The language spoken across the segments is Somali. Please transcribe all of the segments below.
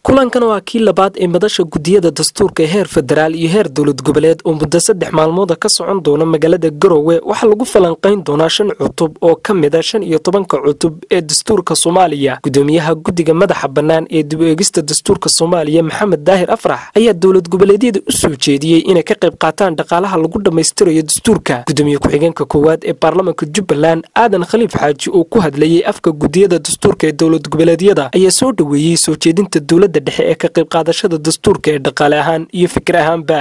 kulankan waa kii labaad ee madasha gudiyada dastuurka ee heer federaal iyo heer dowlad goboleed oo muddo saddex maalmooda ka socon doona magaalada garowe waxaa lagu falanqayn doonaa shan cutub oo ka mida shan iyo tobanka cutub ee dastuurka soomaaliya gudoomiyaha guddiga madaxa bannaan ee dib u eegista dastuurka soomaaliya maxamed daahir afrax ayaa dowlad goboleedyada u soo jeediyey inay ka qayb qaataan dhaqaalaha lagu dhammaystirayo dastuurka gudoomiye ku-xigeenka koowaad ee baarlamanka jubbaland aadan khaliif xaaji oo ku hadlayey afka gudiyada dastuurka ee dowlad goboleedyada ayaa soo dhoweeyey soo jeedinta dowladda dhexe ee ka qayb qaadashada dastuurka ee dhaqaale ahaan iyo fikir ahaanba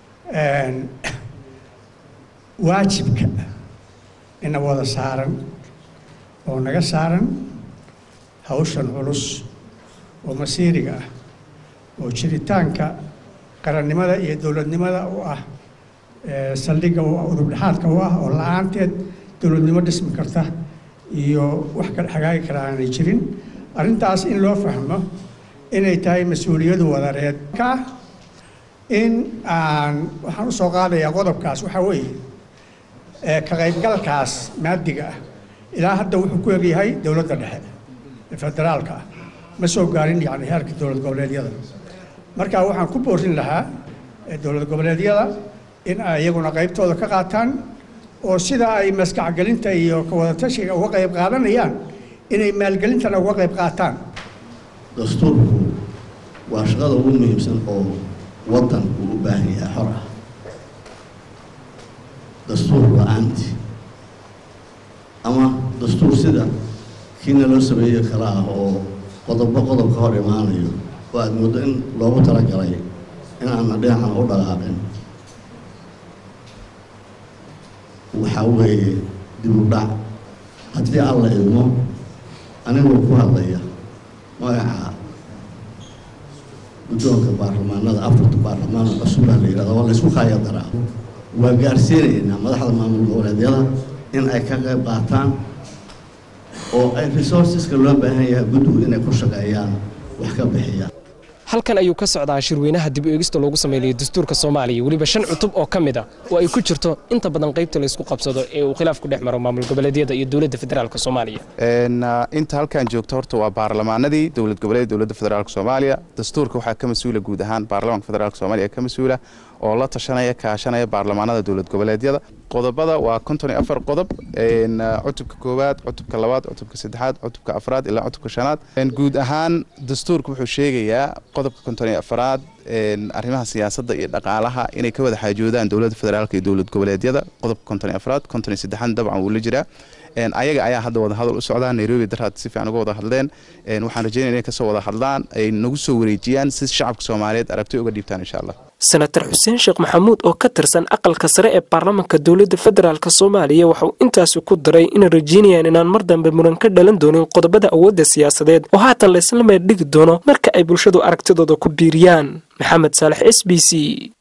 waajibka ina wada saaran oo naga saaran hawshan culus oo masiiriga ah oo jiritaanka qarannimada iyo dowladnimada u ah saldhigga u ah udubdhexaadka u ah oo la-aanteed dowladnimo dhismi karta iyo wax kale hagaagi kara aanay jirin arrintaas in loo fahmo inay tahay mas-uuliyadu wadareed ka in aan waxaan usoo qaadayaa qodobkaas waxaa weeye ka qaybgalkaas maadiga ah ilaa hadda wuxuu ku egyahay dowladda dhexe ee federaalka ah ma soo gaarin yani heerka dowlad goboleedyada marka waxaan ku boorin lahaa dowlad goboleedyada in ay iyaguna qaybtooda ka qaataan oo sida ay maskaxgelinta iyo kawadatashiga uga qayb qaadanayaan inay maalgelintana uga qayb qaataan dastuurku waa shaqada ugu muhiimsan oo waddanku u baahan yahay xor ah dastuur la-aanti ama dastuur sida kiina loo sameeyo kale ah oo qodobbo qodob ka hor imaanayo oo aada muddo in loogu talagalay in aana dhinacan u dhaqaaqin waxaa weeye dib u dhac haddii alla idmo anigoo ku hadlaya magaca guddoonka baarlamaanada afarta baarlamaan oo cusubaa la yihahda waa la ysku kaaya daraa waa gaarsiinaynaa madaxda maamul goboleedyada in ay ka qayb qaataan oo ay resourceska loo baahan yahay guddigu inay ku shaqeeyaan wax ka bixiyaan halkan ayuu ka socdaa shirweynaha dib u eegista loogu sameynayo dastuurka soomaaliya weliba shan cutub oo ka mid a oo ay ku jirto inta badan qaybta laysku qabsado ee uu khilaaf ku dhex maro maamul goboleedyada iyo dowladda federaalk soomaaliya inta halkan joogto horta waa baarlamaanadii dowlad goboleed dowladda federaalk soomaaliya dastuurka waxaa ka mas-uula guud ahaan baarlamanka federaalk soomaaliya ka mas-uula oo la tashanaya kaashanaya baarlamaanada dowlad goboleedyada qodobada waa konton iyo afar qodob cutubka koowaad cutubka labaad cutubka saddexaad cutubka afraad ilaa cutubka shanaad guud ahaan dastuurka wuxuu sheegayaa qodobka konton iyo afraad arrimaha siyaasadda iyo dhaqaalaha inay ka wada xaajoodaan dowladda federaalk iyo dowlad goboleedyada qodobka konton iyo afraad konton iyo saddexaad dabcan wuu la jiraa ayaga ayaa hadda wada hadal u socdaa nairobi daraad si fiican uga wada hadleen waxaan rajeynaya inay kasoo wada hadlaan ay nagu soo wareejiyaan si shacabka soomaaliyeed aragti uga dhiibtaan insha allah senator xuseen sheekh maxamuud oo ka tirsan aqalka sare ee baarlamanka dowladda federaalk soomaaliya waxauu intaasi ku daray inay rajeynayaan inaan mar dambe muran ka dhalan doonin qodobada awoodda siyaasadeed oo haatan laysla meer dhigi doono marka ay bulshadu aragtidooda ku biiriyaan maxamed saalex s b c